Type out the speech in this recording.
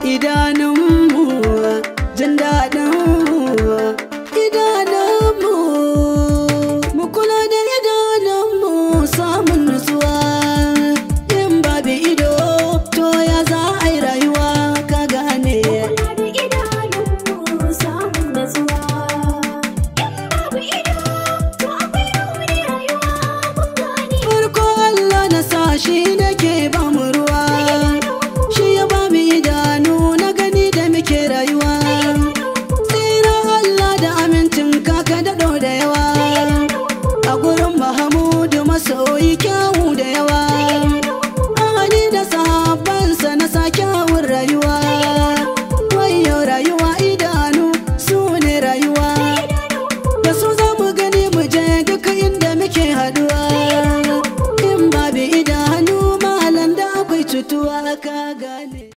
idanunmu jin daɗinmu idanunmu mu kula da idanunmu samun nutsuwa in babu ido to ya za a yi rayuwa ka gane Kula da idanunmu samun natsuwa. In babu ido, to akwai rauni rayuwa mun gane. farko Allah na sa shi nake ba mu ruwa shi ya ba mu idanu na gani da muke rayuwa tsira Allah da amincin kaka daɗo da yawa a gurin Mahamudu masoyi kyawu da yawa ahali da sahabbansa na sa kyawun rayuwa wayo rayuwa idanu su ne rayuwa da su za mu gani mu je duka inda muke haduwa in babu idanu malam da akwai cutuwa ka gane